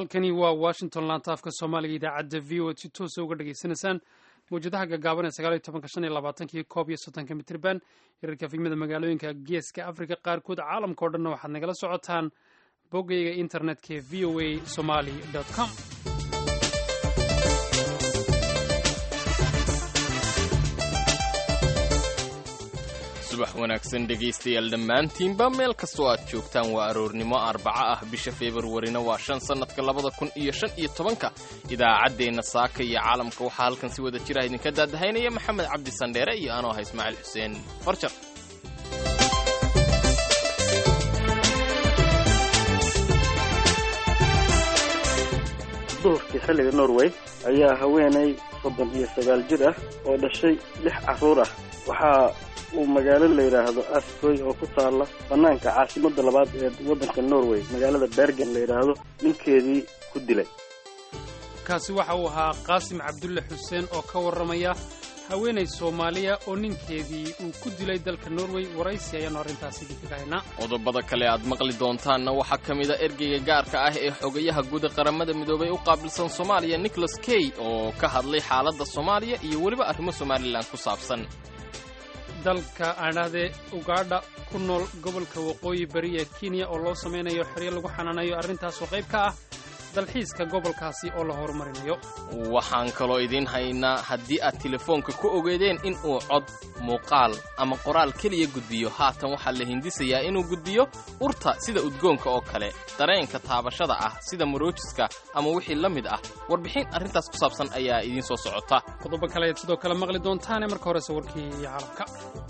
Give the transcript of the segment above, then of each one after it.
halkani waa washington laantaafka soomaaliga idaacadda v o ad si toosa uga dhagaysanaysaan mawjadaha gaagaaban ee sagaal iyo tobanka shan iyo labaatankiyo koob iyo soddonka mitriban hirarka figmada magaalooyinka geeska africa qaarkood caalamka o dhanna waxaad nagala socotaan boggayga internetka ee v o a somali com subax wanaagsan dhegaystayaal dhammaantiinba meel kastoo aad joogtaan waa aroornimo arbaco ah bisha februarina waa shan sannadka labada kun iyo shan iyo tobanka idaacaddeenna saaka iyo caalamka waxaa halkan si wada jira idinka daadahaynaya maxamed cabdi sandheere iyo anoo ah ismaaciil xuseen farjar duhurkii xilliga norway ayaa haweenay soddon iyo sagaal jir ah oo dhashay lix carruur ah waxaa uu magaalo la yidhaahdo askoy oo ku taalla bannaanka caasimadda labaad ee waddanka norway magaalada bergen la yidhaahdo ninkeedii ku dilay kaasi waxa uu ahaa qaasim cabdulle xuseen oo ka warramaya haweenay soomaaliya oo ninkeedii uu ku dilay dalka norway waraysi ayaannu arrintaasi idinkaga haynaa qodobada kale aad maqli doontaanna waxaa ka mid a ergeyga gaarka ah ee xogayaha guud ee qaramada midoobay u qaabilsan soomaaliya nicholas key oo ka hadlay xaaladda soomaaliya iyo weliba arrimo somalilan ku saabsan dalka aadhahdee ugaadha ku nool gobolka waqooyi bari ee kenya oo loo samaynayo xeryo lagu xanaanayo arrintaasoo qayb ka ah dalxiiska gobolkaasi oo la horumarinayo waxaan kaloo idiin haynaa haddii aad telefoonka ku ogeedeen in uu cod muuqaal ama qoraal keliya gudbiyo haatan waxaa la hindisayaa inuu gudbiyo urta sida udgoonka oo kale dareenka taabashada ah sida maroojiska ama wixii la mid ah warbixin arrintaas ku saabsan ayaa idiin soo socota qodobo kale ayaad sidoo kale maqli doontaane marka horese warkii caalamka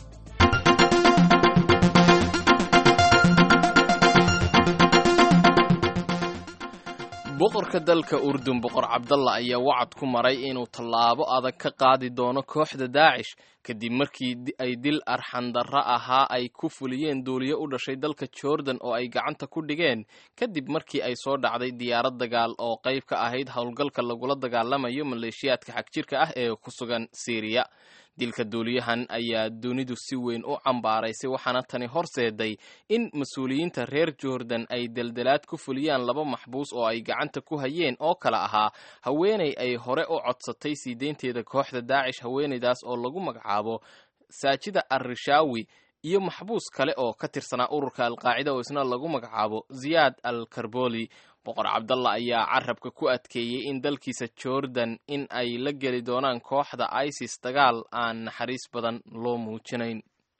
boqorka dalka urdun boqor cabdalla ayaa wacad ku maray inuu tallaabo adag ka qaadi doono kooxda daacish kadib markii ay dil arxandarra ahaa ay ku fuliyeen duuliyo u dhashay dalka jordan oo ay gacanta ku dhigeen kadib markii ay soo dhacday diyaarad dagaal oo qayb ka ahayd howlgalka lagula dagaalamayo maleeshiyaadka xagjirka ah ee ku sugan siiriya dilka duuliyahan ayaa dunidu si weyn u cambaaraysay waxaana tani horseeday in mas-uuliyiinta reer jordan ay deldelaad ku fuliyaan laba maxbuus oo ay gacanta ku hayeen oo kale ahaa haweenay ay hore u codsatay sii deynteeda kooxda daacish haweenaydaas oo lagu magacaabo saajida arrishawi iyo maxbuus kale oo ka tirsanaa ururka alqaacida oo isna lagu magacaabo ziyaad al karboli boqor cabdalla ayaa carabka ku adkeeyey in dalkiisa jordan in ay la geli doonaan kooxda isis dagaal aan naxariis badan loo muujinayn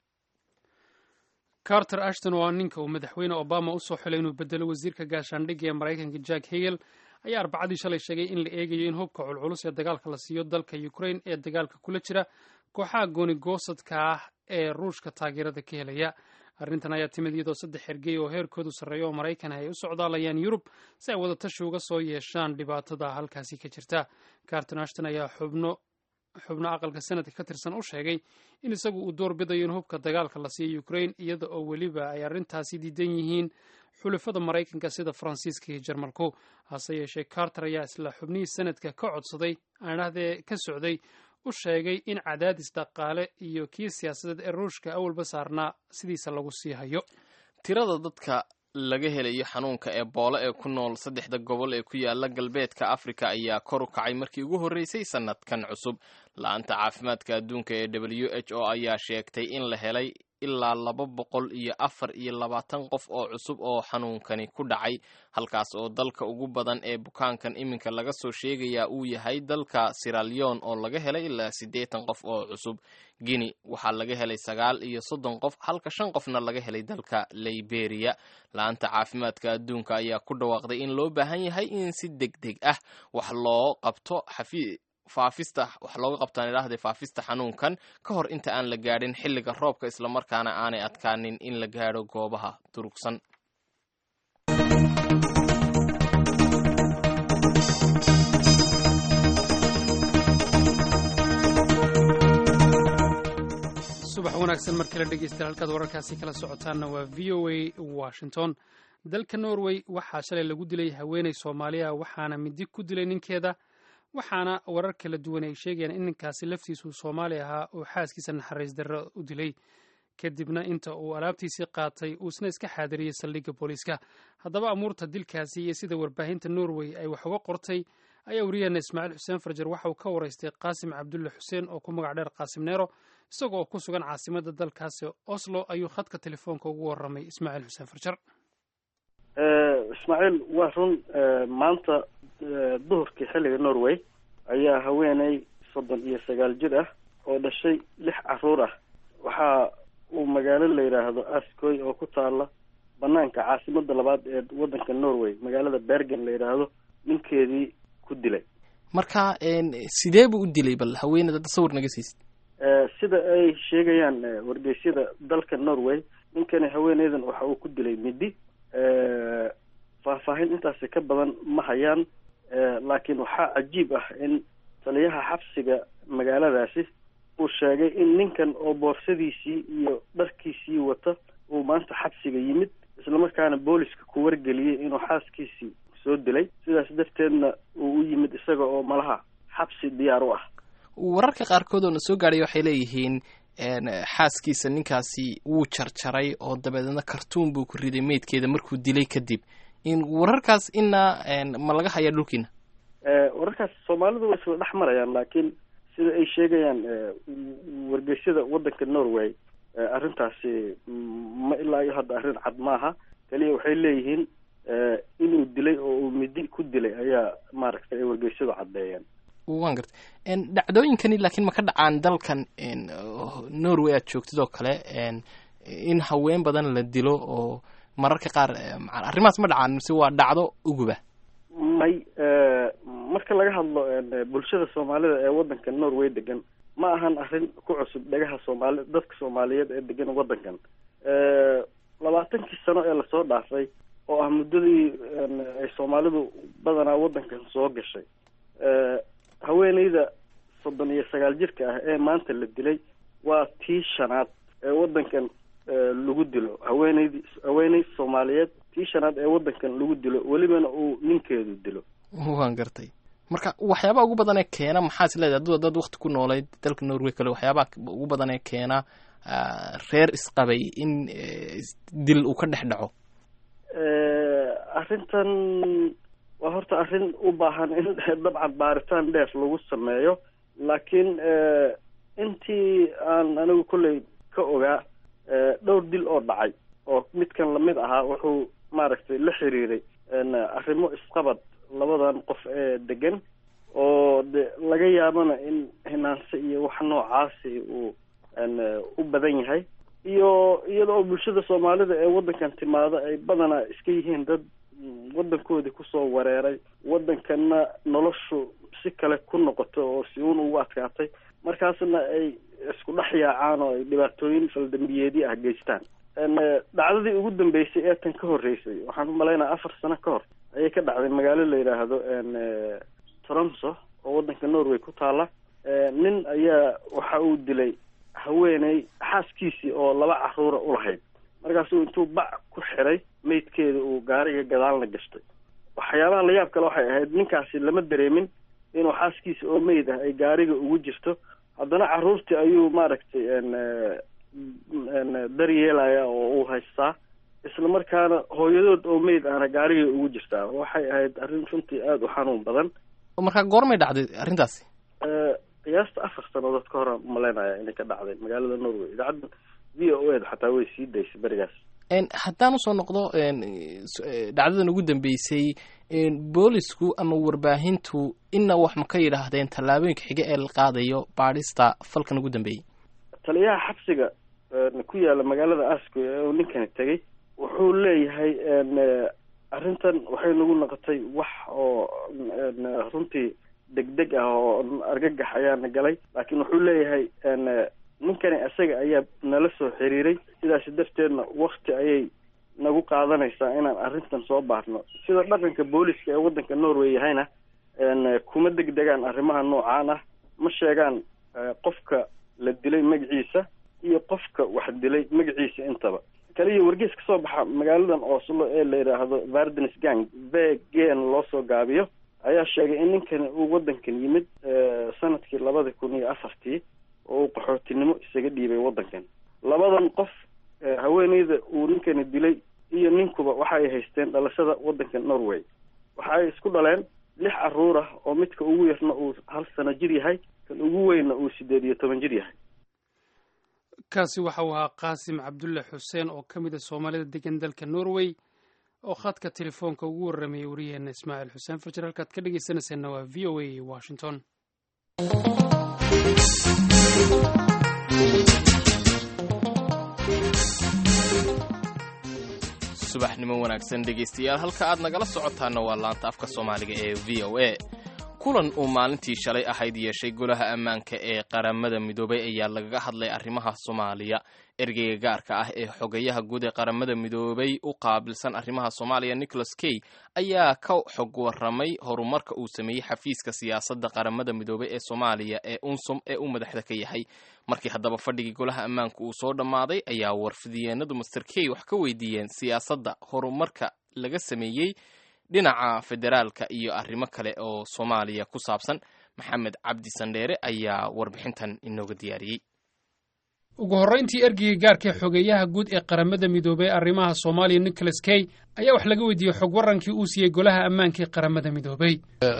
carter ashton oo ah ninka uu madaxweyne obama usoo xilay inuu bedelo wasiirka gaashaandhigga ee maraykanka jack hegel ayaa arbacadii shalay sheegay in la eegayo in hubka culculus ee dagaalka la siiyo dalka ukraine ee dagaalka kula jira kooxaha gooni-goosadka ah ee ruushka taageerada ka helaya arrintan ayaa timid iyadoo saddex ergey oo heerkoodu sarreeya oo maraykan ay u socdaalayaan yurub si ay wadatashi uga soo yeeshaan dhibaatada halkaasi ka jirta carton ashton ayaa xubno xubno aqalka sanadka ka tirsan u sheegay in isagu uu door bidayo in hubka dagaalka la siiyo ukraine iyada oo weliba ay arrintaasi diidan yihiin xulafada maraykanka sida faransiiska iyo jarmalku hase yeeshee carter ayaa isla xubnihii sanadka ka codsaday aadhahdee ka socday u sheegay in cadaadis dhaqaale iyo kii siyaasadeed ee ruushka awalba saarnaa sidiisa lagu sii hayo tirada dadka laga helayo xanuunka eboolo ee ku nool saddexda gobol ee ku yaala galbeedka afrika ayaa kor u kacay markii ugu horreysay sannadkan cusub la-anta caafimaadka adduunka ee w h o ayaa sheegtay in la helay ilaa laba boqol iyo afar iyo labaatan qof oo cusub oo xanuunkani ku dhacay halkaas oo dalka ugu badan ee bukaankan iminka laga soo sheegayaa uu yahay dalka siraleon oo laga helay ilaa siddeetan qof oo cusub guinea waxaa laga helay sagaal iyo soddon qof halka shan qofna laga helay dalka liberia la-anta caafimaadka adduunka ayaa ku dhawaaqday in loo baahan yahay in si deg deg ah wax loo qabto xafi faafista wax looga qabtaan idhaahdee faafista xanuunkan ka hor inta aan la gaadhin xilliga roobka islamarkaana aanay adkaanin in la gaadho goobaha durugsan subax wanaagsan markii la dhegeysta halkaad wararkaasi kala socotaanna waa v o a washington dalka norway waxaa shalay lagu dilay haweeney soomaaliya waxaana midi ku dilay ninkeeda waxaana warar kala duwan ay sheegayaan in ninkaasi laftiisuu soomaali ahaa oo xaaskiisa naxariis darro u dilay kadibna inta uu alaabtiisii qaatay uu isna iska xaadiriyey saldhigga booliiska haddaba amuurta dilkaasi iyo sida warbaahinta norway ay wax uga qortay ayaa wariyaheena ismaaciil xuseen farjar waxa uu ka waraystay qaasim cabdulle xuseen oo ku magac dheer qaasim neero isagoo oo ku sugan caasimadda dalkaasi oslo ayuu khadka telefoonka ugu warramay ismaaciil xuseen farjar ismaaciil waa run maanta duhurkii xilliga norway ayaa haweeney soddon iyo sagaal jir ah oo dhashay lix caruur ah waxa uu magaalo la yidhaahdo askoy oo ku taala banaanka caasimada labaad ee waddanka norway magaalada bergen la yidhaahdo ninkeedii ku dilay marka sidee buu u dilay bal haweeneyda tasawir naga siisid sida ay sheegayaan wargeysyada dalka norway ninkani haweeneydan waxa uu ku dilay midi faahfaahin intaasi ka badan ma hayaan laakiin waxaa cajiib ah in taliyaha xabsiga magaaladaasi uu sheegay in ninkan oo boorsadiisii iyo dharkiisii wata uu maanta xabsiga yimid islamarkaana booliska ku wargeliyey inuu xaaskiisii soo dilay sidaas darteedna uu u yimid isaga oo malaha xabsi diyaar u ah wararka qaarkood oo na soo gaadhay waxay leeyihiin xaaskiisa ninkaasi wuu jarjaray oo dabeedna kartuun buu ku riday meydkeeda markuu dilay kadib wararkaas ina ma laga hayaa dhulkiina wararkaas soomaalidu way isla dhex marayaan laakiin sida ay sheegayaan wargeysyada waddanka norway arrintaasi ma ilaa iyo hadda arrin cad maaha kaliya waxay leeyihiin inuu dilay oo uu midi ku dilay ayaa maaragtay ay wargeysyadu caddeeyeen wan garta dhacdooyinkani laakiin ma ka dhacaan dalkan norway aad joogtid oo kale in haween badan la dilo oo mararka qaar arrimahaas ma dhacaan mise waa dhacdo uguba may marka laga hadlo bulshada soomaalida ee waddanka norway degan ma ahan arrin ku cusub dhagaha soomaali dadka soomaaliyeed ee degan waddankan labaatankii sano ee lasoo dhaafay oo ah muddadii ay soomaalidu badanaa waddankan soo gashay haweeneyda soddon iyo sagaal jirka ah ee maanta la dilay waa tii shanaad ee waddankan lagu dilo haweeneydii haweeney soomaaliyeed tii shanaad ee waddankan lagu dilo welibana uu ninkeedu dilo waan gartay marka waxyaabaha ugu badan ee keena maxaa is leedahay aduu dad wakti ku noolayd dalka norway kale waxyaabaha ugu badan ee keena reer isqabay in dil uu ka dhex dhaco arrintan waa horta arrin u baahan in dabcan baaritaan dheer lagu sameeyo laakiin intii aan anigu kolley ka ogaa dhowr dil oo dhacay oo midkan lamid ahaa wuxuu maaragtay la xiriiray arrimo isqabad labadan qof ee degan oo de laga yaabana in hinaanse iyo wax noocaasi uu u badan yahay iyo iyada oo bulshada soomaalida ee waddankan timaada ay badanaa iska yihiin dad waddankoodii kusoo wareeray waddankanna noloshu si kale ku noqoto oo si uun ugu adkaatay markaasna ay isku dhex yaacaan oo ay dhibaatooyin faldambiyeedyo ah geystaan dhacdadii ugu dambeysay ee tan ka horreysay waxaan u malaynaya afar sano ka hor ayay ka dhacday magaalo la yidhaahdo tromso oo waddanka norway ku taala nin ayaa waxa uu dilay haweeney xaaskiisii oo laba caruura ulahayd markaasuu intuu bac ku xiray meydkeeda uu gaariga gadaalna gashtay waxyaabaha la yaab kale waxay ahayd ninkaasi lama dareemin inuu xaaskiisa oo meyd ah ay gaariga ugu jirto haddana caruurtii ayuu maaragtay daryeelaya oo uu haystaa isla markaana hooyadood oo meyd ahna gaarigay ugu jirtaa waxay ahayd arrin runtii aada u xanuun badan markaa goormay dhacday arrintaasi qiyaasta afar sanadood ka hor umalaynaya inay ka dhacday magaalada norway idaacadda v o eda xataa way sii daysay berigaas haddaan usoo noqdo dhacdadan ugu dambeysay boolisku ama warbaahintu ina wax ma ka yidhaahdeen tallaabooyinka xiga ee la qaadayo baadhista falkan ugu dambeeyey taliyaha xabsiga ku yaala magaalada asko ee uu ninkani tegay wuxuu leeyahay arrintan waxay nagu noqotay wax oo runtii degdeg ah oo argagax ayaana galay laakiin wuxuu leeyahay ninkani isaga ayaa nala soo xiriiray sidaasi darteedna wakti ayay nagu qaadanaysaa inaan arrintan soo baarno sida dhaqanka booliska ee waddanka norway yahayna kuma degdegaan arrimaha noocaan ah ma sheegaan qofka la dilay magaciisa iyo qofka wax dilay magaciisa intaba kaliya wargees ka soo baxa magaaladan oslo ee la yidhaahdo vardens gang v gen loo soo gaabiyo ayaa sheegay in ninkani uu waddankan yimid sanadkii labada kun iyo afartii oo uu qaxootinimo isaga dhiibay waddankan labadan qof haweeneyda uu ninkani dilay iyo ninkuba waxay haysteen dhalashada waddanka norway waxay isku dhaleen lix caruur ah oo midka ugu yarna uu hal sano jir yahay kan ugu weynna uu sideed iyo toban jir yahay kaasi waxa uu ahaa qaasim cabdulle xuseen oo ka mid a soomaalida degan dalka norway oo khadka telefoonka ugu warramayay wariyaheenna ismaaciil xuseen farjir halkaad ka dhegeysanayseena waa v o a washington subaxnimo wanaagsan dhegaystayaal halka aad nagala socotaana waa laanta afka soomaaliga ee v o a kulan uu maalintii shalay ahayd yeeshay golaha ammaanka ee qaramada midoobay ayaa lagaga hadlay arrimaha soomaaliya ergeyga gaarka ah ee xogayaha guud ee qaramada midoobay u qaabilsan arrimaha soomaaliya nicholas key ayaa ka xog waramay horumarka uu sameeyey xafiiska siyaasadda qaramada midoobay ee soomaaliya ee unsum ee uu madaxda ka yahay markii haddaba fadhigii golaha ammaanka uu soo dhammaaday ayaa warfidiyeenadu master key wax ka weydiiyeen siyaasadda horumarka laga sameeyey dhinaca federaalka iyo arrimo kale oo soomaaliya ku saabsan maxamed cabdi sandheere ayaa warbixintan inooga diyaariyey ugu horrayntii ergeyga gaarka ee xogeeyaha guud ee qaramada midoobey arrimaha soomaaliya nicholas key ayaa wax laga weydiiyey xog warrankii uu siiyey golaha ammaanka ee qaramada midoobey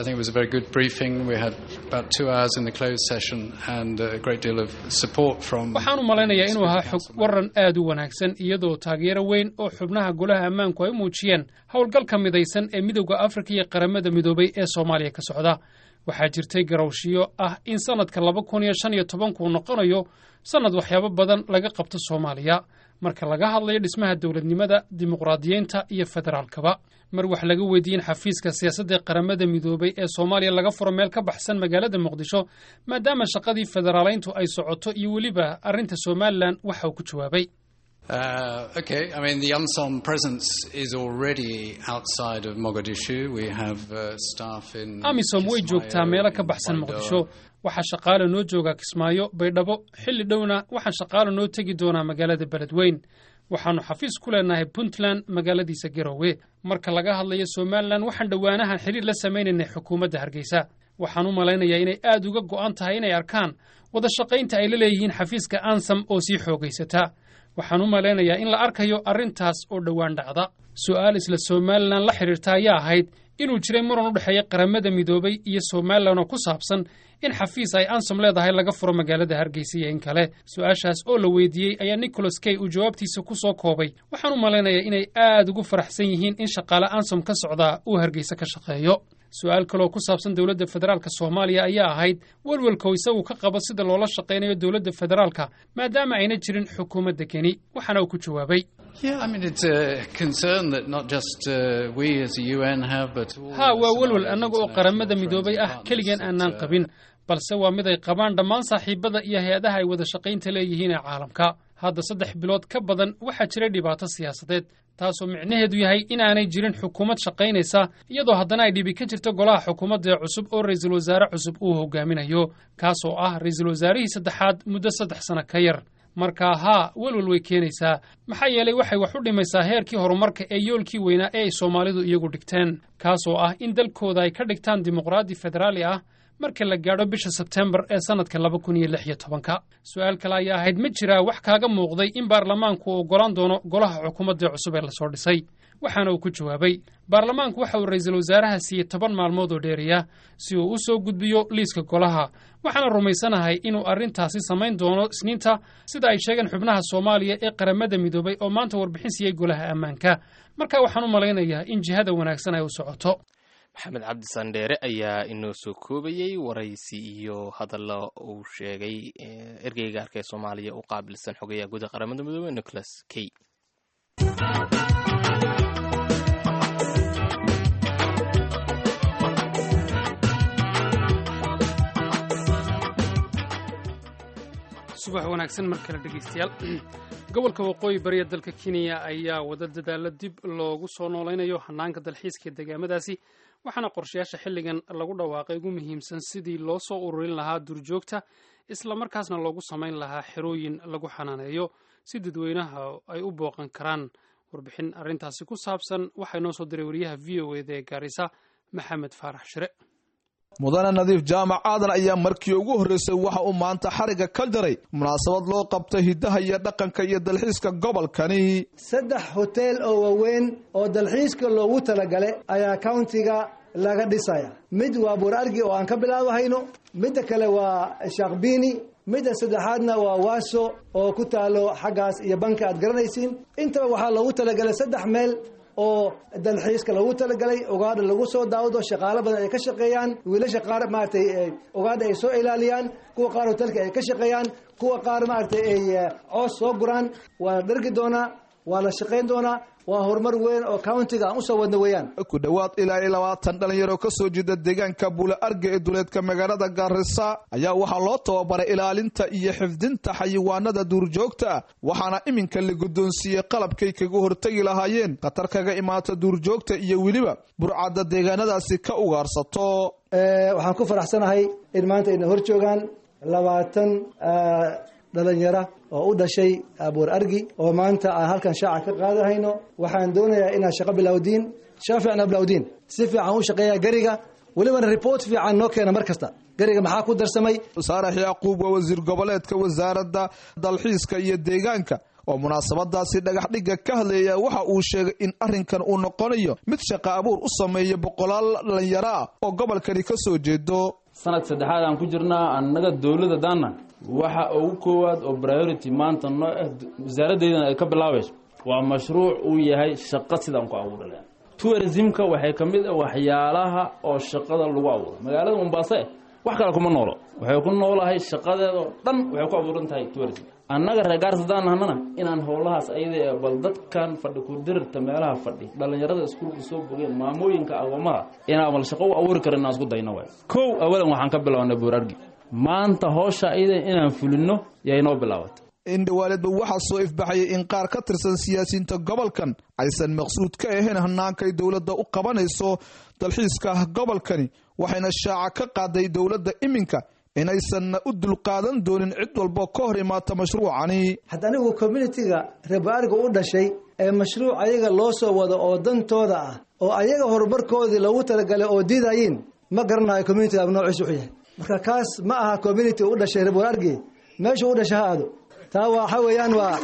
waxaan u malaynayaa inuu ahaa xog warran aad u wanaagsan iyadoo taageero weyn oo xubnaha golaha ammaanku ay u muujiyeen howlgalka midaysan ee midowda afrika iyo qaramada midoobey ee soomaaliya ka socda waxaa jirtay garowshiyo ah in sannadka laba kun iyo shan iyo tobankuu noqonayo sannad waxyaabo badan laga qabto soomaaliya marka laga hadlayo dhismaha dowladnimada dimuqraadiyeynta iyo federaalkaba mar wax laga weydiiyen xafiiska siyaasadda qaramada midoobay ee soomaaliya laga furo meel ka baxsan magaalada muqdisho maadaama shaqadii federaalayntu ay socoto iyo weliba arrinta somalilan waxa uu ku jawaabay Uh, okay, I mean, the UNSOM presence is already outside of Mogadishu. We have uh, staff in. amisom way joogtaa meelo ka baxsan muqdisho waxaa shaqaale noo joogaa kismaayo baydhabo xilli dhowna waxaan shaqaale noo tegi doonaa magaalada beledweyn waxaannu xafiis ku leenahay puntland magaaladiisa garowe marka laga hadlayo somalilan waxaan dhowaanahan xidhiir la samaynaynay xukuumadda hargeysa waxaan u malaynayaa inay aad uga go'an tahay inay arkaan wada shaqaynta ay la leeyihiin xafiiska ansam oo sii xoogaysata waxaan u malaynayaa in la arkayo arrintaas oo dhowaan dhacda su'aal isla somalilan la xidhiirta ayaa ahayd inuu jiray muran u dhexeeya qaramada midoobay iyo somalilan oo ku saabsan in xafiis ay ansom leedahay laga furo magaalada hargeysa iyo in kale su-aashaas oo la weydiiyey ayaa nicholas key uu jawaabtiisa ku soo koobay waxaan u malaynayaa inay aad ugu faraxsan yihiin in shaqaale ansom ka socdaa uu hargeysa ka shaqeeyo su-aal kaleoo ku saabsan dowladda federaalka soomaaliya ayaa ahayd welwelkow isagu ka qabo sida loola shaqaynayo dowladda federaalka maadaama ayna jirin xukuumadda keni waxaana uu ku jawaabay ha waa welwel annaga oo qaramada midoobay ah keligeen aanaan qabin balse waa mid ay qabaan dhammaan saaxiibada iyo hay-adaha ay wada shaqaynta leeyihiin ee caalamka hadda saddex bilood ka badan waxaa jiray dhibaato siyaasadeed taasoo micnaheedu yahay inaanay jirin xukuumad shaqaynaysa iyadoo haddana ay dhibi ka jirto golaha xukuumadda cusub oo ra'iisul wasaare cusub uu hogaaminayo kaasoo ah ra'iisul wasaarihii saddexaad muddo saddex sano ka yar markaa haa welwel way keenaysaa maxaa yeelay waxay wax u dhimaysaa heerkii horumarka ee yoolkii weynaa ee ay soomaalidu iyagu dhigteen kaasoo ah in dalkooda ay ka dhigtaan dimuqraadi federaali ah marka la gaadho bisha sebtembar ee sannadka laba kun iyo lix iyo tobanka su-aal kale ayaa ahayd ma jiraa wax kaaga muuqday in baarlamaanku uu oggolaan doono golaha xukuumadda cusub ee lasoo dhisay waxaana uu ku jawaabay baarlamaanku waxa uu ra'iisul wasaaraha siiyey toban maalmood oo dheeriya si uu u soo gudbiyo liiska golaha waxaana rumaysanahay inuu arrintaasi samayn doono isniinta sida ay sheegeen xubnaha soomaaliya ee qaramada midoobay oo maanta warbixin siiyey golaha ammaanka marka waxaan u malaynayaa in jihada wanaagsan ay u socoto maxamed cabdi sandheere ayaa inoo soo koobayey waraysi iyo hadallo uu sheegay ergeyga gaarka ee soomaaliya u qaabilsan xogayaha guud ee qaramada midoobey nicholas key subax wanaagsan mar kale dhegeystayaal gobolka waqooyi bariya dalka kenya ayaa wada dadaalo dib loogu soo noolaynayo hanaanka dalxiiska ee deegaamadaasi waxaana qorshayaasha xilligan lagu dhawaaqay ugu muhiimsan sidii loo soo ururin lahaa duurjoogta islamarkaasna loogu samayn lahaa xerooyin lagu xanaaneeyo si dadweynaha ay u booqan karaan warbixin arrintaasi ku saabsan waxaa inoo soo diray wariyaha v o eda ee gaarisa maxamed faarax shire mudane nadiif jaamac aadan ayaa markii ugu horreysay waxa uu maanta xariga ka jaray munaasabad loo qabtay hiddaha iyo dhaqanka iyo dalxiiska gobolkani saddex hoteel oo waaweyn oo dalxiiska loogu talagalay ayaa countiga laga dhisaya mid waa buur argi oo aan ka bilaabahayno midda kale waa shaakbini midda saddexaadna waa waaso oo ku taalo xaggaas iyo banka aad garanaysiin intaba waxaa loogu talagalay saddex meel oo dalxiiska loogu talagalay ugaadha lagu soo daawado shaqaalo badan ay ka shaqeeyaan wiilasha qaar maaragtay ugaadha ay soo ilaaliyaan kuwa qaar hotelka ay ka shaqeeyaan kuwa qaar maaragtay ay coos soo guraan waa la dhargi doonaa waa la shaqayn doonaa waa horumar weyn oo countiga aan usoo wadno weeyaan ku dhowaad ilaa iyo labaatan dhalinyaro ka soo jeeda deegaanka buule arga ee duleedka magaalada gaarisa ayaa waxaa loo tababaray ilaalinta iyo xifdinta xayawaanada duurjoogta ah waxaana iminka la guddoonsiiyey qalabkay kaga hortegi lahaayeen khatar kaga imaata duurjoogta iyo weliba burcadda deegaanadaasi ka ugaarsato waxaan ku faraxsanahay in maanta ayna hor joogaan labaatan dhalinyara oo u dhashay buur argi oo maanta aan halkan shaaca ka qaadahayno waxaan doonayaa inaad shaqo bilowdiin shaqo fiican aa bilowdiin si fiican u shaqeeya gariga welibana report fiican noo keena mar kasta gariga maxaa ku darsamay saarax yacquub waa wasiir goboleedka wasaaradda dalxiiska iyo deegaanka oo munaasabadaasi dhagax dhigga ka hadleeya waxa uu sheegay in arrinkan uu noqonayo mid shaqa abuur u sameeya boqolaal dhalinyaro ah oo gobolkani ka soo jeedo sanad saddexaad aan ku jirnaa annaga dowladda daana waxa ugu koowaad oo priority maanta noo ah wasaaraddeydana ay ka bilaabayso waa mashruuc uu yahay shaqo sidaan ku abuurala tourismka waxay ka mid ah waxyaalaha oo shaqada lagu abuuro magaalada mombaaso eh wax kale kuma noolo waxay ku noolahay shaqadeedao dhan waxay ku abuuran tahay tourism annaga reer gaarsadaan nahnana inaan howlahaas ayada ee bal dadkan fadhi ku dirirta meelaha fadhi dhallinyarada iskuulka soo bogeen maamooyinka agoommaha inaan bal shaqo u abuuri kara inaan isku dayno waay kow awalan waxaan ka bilownay buurargi maanta hoosha ayada inaan fulino yay noo bilaabatay in dhawaaledba waxaa soo ifbaxayay in qaar ka tirsan siyaasiyiinta gobolkan aysan maqsuud ka ahayn hannaankay dowladda u qabanayso dalxiiska gobolkani waxayna shaaca ka qaaday dowladda iminka inaysanna u dulqaadan doonin cid walba ka hor imaata mashruucani hadda anigu communitiga reebaariga u dhashay ee mashruuc ayaga loo soo wado oo dantooda ah oo ayaga horumarkoodii loogu talagalay oo diidayiin ma garanayo communitiga noociis wuxuu yahay marka kaas ma aha community u dhashay reebaargi meesha u dhashay ha aado taa waxa weeyaan waa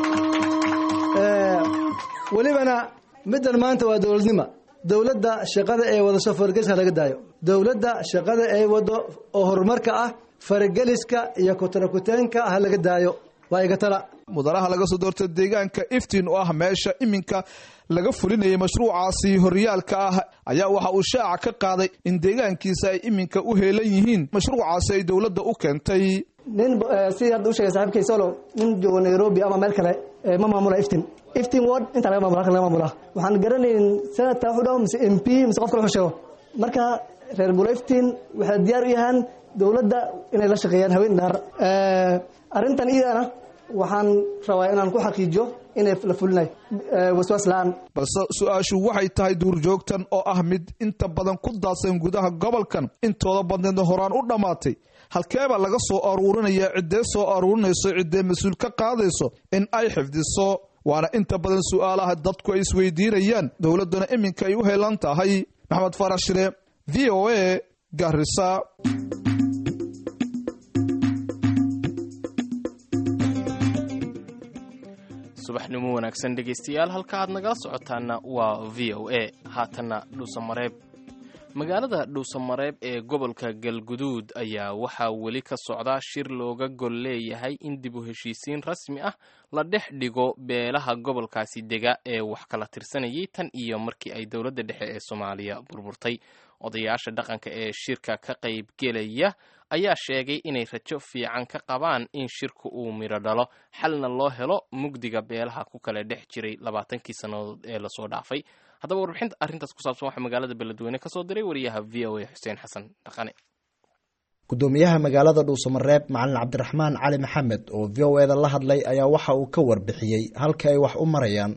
welibana middan maanta waa dowladnima dowladda shaqada ee wado soo fargeliska laga daayo dowladda shaqada ee wado oo horumarka ah farageliska iyo kutarakuteenka ha laga daayo waa iga tala mudanaha laga soo doortay deegaanka iftiin oo ah meesha iminka laga fulinayay mashruucaasi horyaalka ah ayaa waxa uu shaaca ka qaaday in deegaankiisa ay iminka u heelan yihiin mashruucaasi ay dowladda u keentay nin sidii hadda u sheegay saxibkay solo nin joogo nairobi ama meel kale ma maamula iftin iftin ward intaa laga mamula halkan laga mamula waxaan garanayn senatka wuxuu dhaho mise m p mise qof kale wuxuu sheego marka reer bula iftin waxay diyaar u yahaan dowladda inay la shaqeeyaan haween dhaar arrintan iyadana waxaan rabaa inaan ku xaqiijiyo inay la fulinayo waswaas la-aan balse su-aashu waxay tahay duurjoogtan oo ah mid inta badan ku daadsan gudaha gobolkan intooda badneedna horaan u dhammaatay halkeebaa laga soo aruurinaya ciddee soo aruurinayso ciddee mas-uul ka qaadayso in ay xifdiso waana inta badan su-aalaha dadku ay isweydiinayaan dowladduna iminka ay u helan tahay maxamed farax shire v o a garisa subaxnimo wanaagsan dhegaystayaal halka aad nagala socotaana waa v o a haatanna dhuusamareeb magaalada dhuusamareeb ee gobolka galguduud ayaa waxaa weli ka socda shir looga gol leeyahay in dib u heshiisiin rasmi ah la dhex dhigo beelaha gobolkaasi dega ee wax kala tirsanayay tan iyo markii ay dowladda dhexe ee soomaaliya burburtay odayaasha dhaqanka ee shirka ka qaybgelaya ayaa sheegay inay rajo fiican ka qabaan in shirku uu midho dhalo xalna loo helo mugdiga beelaha ku kala dhex jiray labaatankii sannadood ee lasoo dhaafay haddaba warbixinta arrintaas ku saabsan waxaa magaalada beledweyne ka soo diray wariyaha v o a xuseen xasan dhaqane gudoomiyaha magaalada dhuusamareeb macalin cabdiraxmaan cali maxamed oo v o eda la hadlay ayaa waxa uu ka warbixiyey halka ay wax u marayaan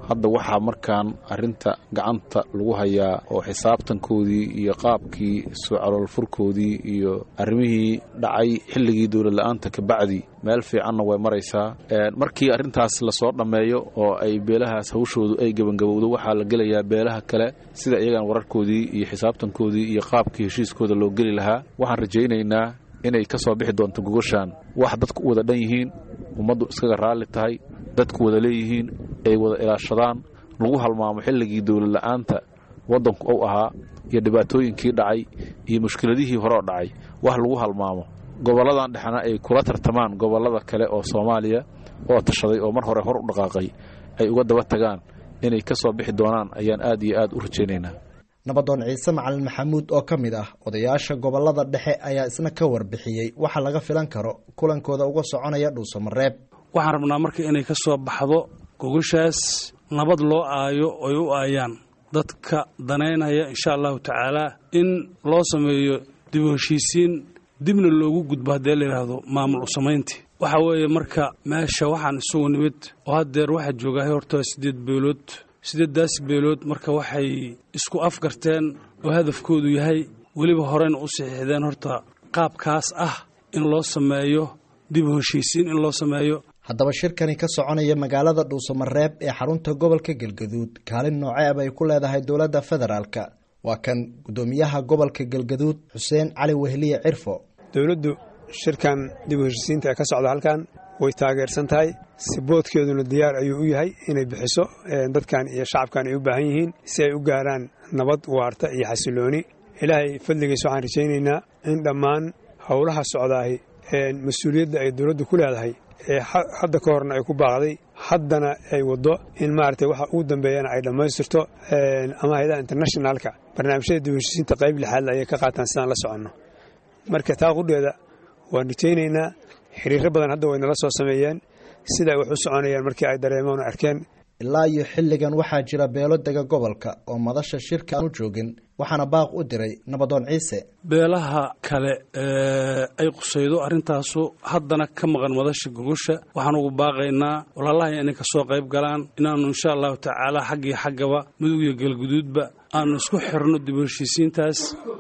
hadda waxaa markaan arrinta gacanta lagu hayaa oo xisaabtankoodii iyo qaabkii soo caloolfurkoodii iyo arrimihii dhacay xilligii dowlad la-aanta kabacdi meel fiicanna way maraysaa markii arrintaas lasoo dhammeeyo oo ay beelahaas hawshoodu ay gebangabowdo waxaa la gelayaa beelaha kale sida iyagan wararkoodii iyo xisaabtankoodii iyo qaabkii heshiiskooda loo geli lahaa waxaan rajaynaynaa inay ka soo bixi doonto gogoshaan wax dadku u wada dhan yihiin ummaddu iskaga raalli tahay dadku wada leeyihiin ay wada ilaashadaan lagu halmaamo xilligii dowlad la-aanta waddanku uu ahaa iyo dhibaatooyinkii dhacay iyo mushkiladihii hore oo dhacay wax lagu halmaamo gobolladan dhexna ay kula tartamaan gobollada kale oo soomaaliya oo tashaday oo mar hore hor u dhaqaaqay ay uga daba tagaan inay ka soo bixi doonaan ayaan aad iyo aad u rajaynaynaa nabadoon ciise macalin maxamuud oo ka mid ah odayaasha gobollada dhexe ayaa isna ka warbixiyey waxa laga filan karo kulankooda uga soconaya dhuusamareeb waxaan rabnaa marka inay ka soo baxdo gogoshaas nabad loo aayo oy u aayaan dadka danaynaya insha allahu tacaalaa in loo sameeyo dib u heshiisiin dibna loogu gudbo haddee layidhaahdo maamul u samayntii waxa weeye marka meesha waxaan isugu nimid oo haddeer waxaa joogahay horta siddeed beelood siddeeddaas beelood marka waxay isku afgarteen oo hadafkoodu yahay weliba horeyna u saxiixdeen horta qaabkaas ah in loo sameeyo dib u heshiisiin in loo sameeyo haddaba shirkani ka soconaya magaalada dhuusamareeb ee xarunta gobolka galgaduud kaalin nooceeb ay ku leedahay dowladda federaalka waa kan guddoomiyaha gobolka galgaduud xuseen cali wehliye cirfo dowladdu shirkan dib u heshiisiinta ee ka socda halkan way taageersan tahay siboodkeeduna diyaar ayuu u yahay inay bixiso dadkan iyo shacabkan ay u baahan yihiin si ay u gaaraan nabad waarta iyo xasilooni ilaahay fadligiis waxaan rajaynaynaa in dhammaan howlaha socdaahi mas-uuliyadda ay dowladdu ku leedahay ee hadda ka horna ay ku baaqday haddana ay waddo in maaragtay waxa ugu dambeeyana ay dhammaystirto ama hayadaha internationalka barnaamijyada dib u heshiisiinta qayb lixaadle ayay ka qaataan sidaan la soconno marka taa qudheeda waan rajaynaynaa xiriiro badan hadda way nala soo sameeyeen sida ay wax u soconayaan markii ay dareemoon o arkeen ilaa iyo xilligan waxaa jira beelo dega gobolka oo madasha shirka aan u joogin waxaana baaq u diray nabadoon ciise beelaha kale ee ay qusaydo arrintaasu haddana ka maqan madasha gogosha waxaan ugu baaqaynaa walaalahay inay ka soo qayb galaan inaannu insha allahu tacaala xaggii xaggaba mudug iyo galguduudba aannu isku xirno dib u heshiisiintaas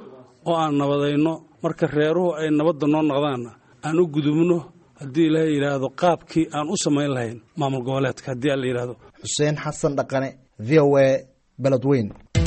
oo aan nabadayno marka reeruhu ay nabadda noo noqdaanna aan u gudubno haddii ilaahay yidhaahdo qaabkii aan u samayn lahayn maamul goboleedka haddii aan la yidhaahdo xuseen xasan dhaqane v o a beledweyn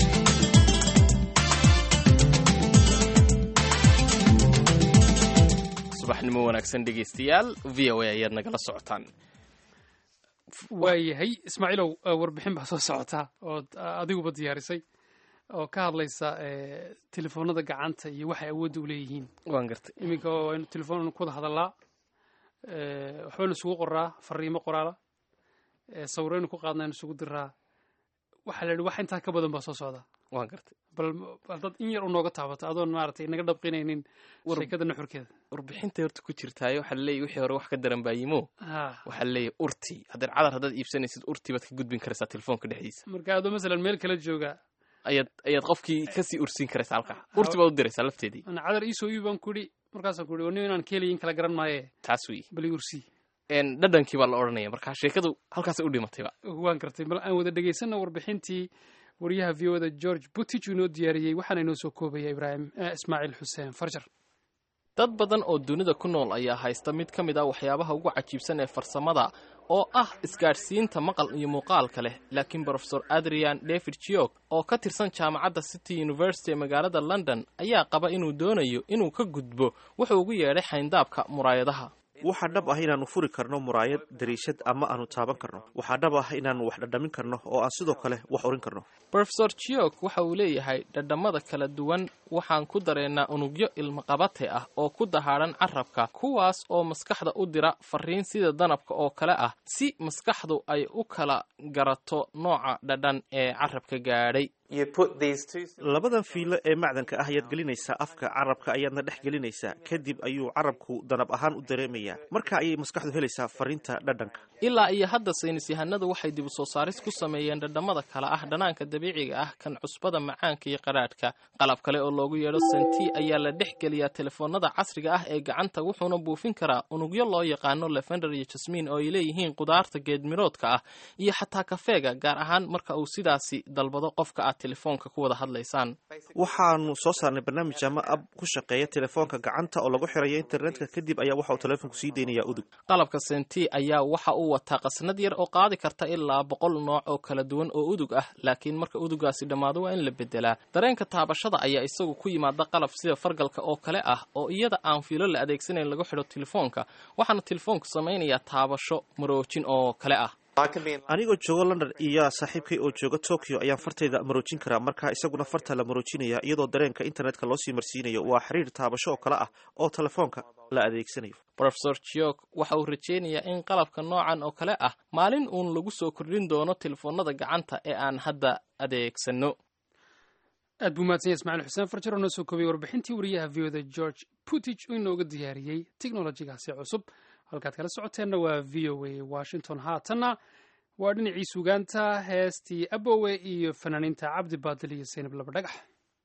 subaxnimo wanaagsan dhegaystayaal v o a ayaad nagala socotaan waayahay ismaaciilow warbixin baa soo socotaa ood adiguba diyaarisay oo ka hadlaysa telefoonada gacanta iyo waxay awoodda u leeyihiin waan gartay iminka waynu telefoon ku wada hadallaa waxbaynu isugu qoraa fariimo qoraala sawiraynu ku qaadnaynu isugu diraa waxaa la yidhi wax intaa ka badan baa soo socda waan gartay bal dad in yar u nooga taabato adoon maaragtay naga dhabqinaynin sheekada nuxurkeeda warbixintay horta ku jirtaayo waxaa laleeyahy wixii hore wax ka daran baa yimo waxaa laleeyahy urti haddeen cadar haddaad iibsanaysid urti baad ka gudbin karaysaa telefoonka dhexdiisa marka adoo masalan meel kala jooga ayaad ayaad qofkii kasii ursiin karaysaa halkaa urti baad u diraysaa lafteedii ana cadar iisoo iibi baan ku idhi markaasaan ku idhi nin inaan keelayin kala garan maaye taas wey bali ursi dhadhankii baa la odhanaya markaa sheekadu halkaasay u dhimatayba waan gartay bal aan wada dhegaysanna warbixintii wariyaha v o da george butich inoo diyaariyey waxaana inoo soo koobaya ibraahim ismaaciil xuseen farjar dad badan oo dunida ku nool ayaa haysta mid ka mid ah waxyaabaha ugu cajiibsan ee farsamada oo ah isgaadhsiinta maqal iyo muuqaalka leh laakiin brofesor adrian david jiog oo ka tirsan jaamacadda city university ee magaalada london ayaa qaba inuu doonayo inuu ka gudbo wuxuu ugu yeedhay xayndaabka muraayadaha waxaa dhab ah inaannu furi karno muraayad dariishad ama aanu taaban karno waxaa dhab ah inaannu wax dhadhamin karno oo aan sidoo kale wax urin karno brofesor jiog waxa uu leeyahay dhadhammada kala duwan waxaan ku dareennaa unugyo ilmaqabate ah oo ku dahaadhan carabka kuwaas oo maskaxda u dira fariin sida danabka oo kale ah si maskaxdu ay u kala garato nooca dhadhan ee carabka gaadhay labadan fiilo ee macdanka ah ayaad gelinaysaa afka carabka ayaadna dhex gelinaysaa kadib ayuu carabku danab ahaan u dareemayaa marka ayay maskaxdu helaysaa fariinta dhadhanka ilaa iyo hadda saynis yahanadu waxay dib u soo saaris ku sameeyeen dhadhammada kale ah dhanaanka dabiiciga ah kan cusbada macaanka iyo qadhaadhka qalab kale oo loogu yeedho senti ayaa la dhex geliyaa telefoonada casriga ah ee gacanta wuxuuna buufin karaa unugyo loo yaqaano lefender iyo jasmiin oo ay leeyihiin qudaarta geedmiroodka ah iyo xataa kafeega gaar ahaan marka uu sidaasi dalbado qofka aad telefoonka ku wada hadlaysaan waxaanu soo saarnay barnaamij ama ab ku shaqeeya telefoonka gacanta oo lagu xirayo internetka kadib ayaa waxa uu telefoonku sii deynayaa udug qalabka senti ayaa waxa uu wataa qasnad yar oo qaadi karta ilaa boqol nooc oo kala duwan oo udug ah laakiin marka udugaasi dhammaado waa in la bedelaa dareenka taabashada ayaa isagu ku yimaada qalab sida fargalka oo kale ah oo iyada aan fiilo la adeegsanayn lagu xidho telefoonka waxaana telefoonku samaynayaa taabasho maroojin oo kale ah anigoo joogo london iyo saaxiibkay oo jooga tokyo ayaan fartayda maroojin karaa marka isaguna farta la maroojinaya iyadoo dareenka internetka loo sii marsiinayo waa xiriir taabasho oo kale ah oo telefoonka la adeegsanayo rofesor jiok waxa uu rajeynayaa in qalabka noocan oo kale ah maalin uun lagu soo kordhin doono telefoonada gacanta ee aan hadda adeegsano aad buu mahadsanya ismaciil xuseen farjar oo noo soo koobiyey warbixintii wariyaha v oda george putich oo inooga diyaariyey teknolojigaasi cusub halkaad kala socoteenna waa v o a washington haatanna waa dhinacii sugaanta heestii abowe iyo fanaaniinta cabdi baadil iyo saynab laba dhagax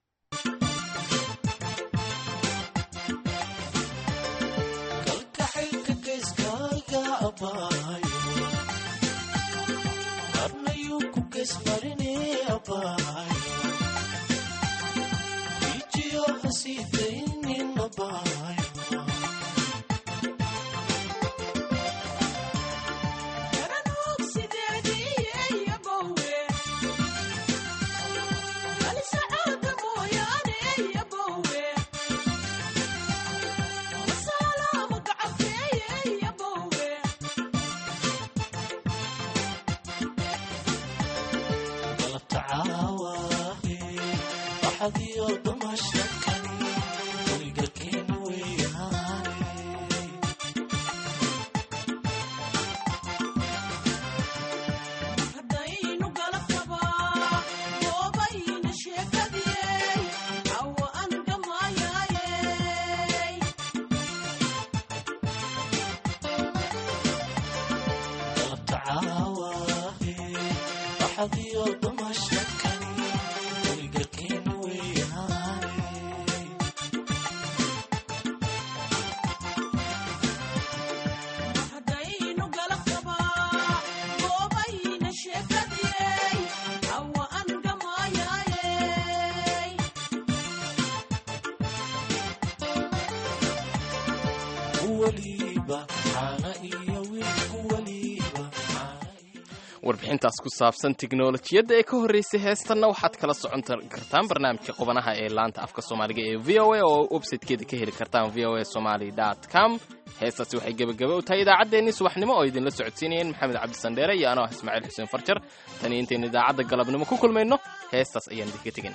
warbixintaas ku saabsan tiknolojiyadda ee ka horreysay heestanna waxaad kala socon kartaan barnaamijka qubanaha ee laanta afka soomaaliga ee v o a oo websitekeeda ka heli kartaan v o a somaly com heestaasi waxay gebagaba u tahay idaacaddeenii subaxnimo oo idinla socodsiinayeen maxamed cabdisandheere iyo anoo ah ismaaciil xuseen farjar tan iyo intaynu idaacadda galabnimo ku kulmayno heestaas ayaan idinka tegin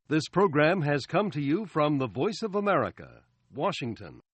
This program has come to you from the Voice of America, Washington.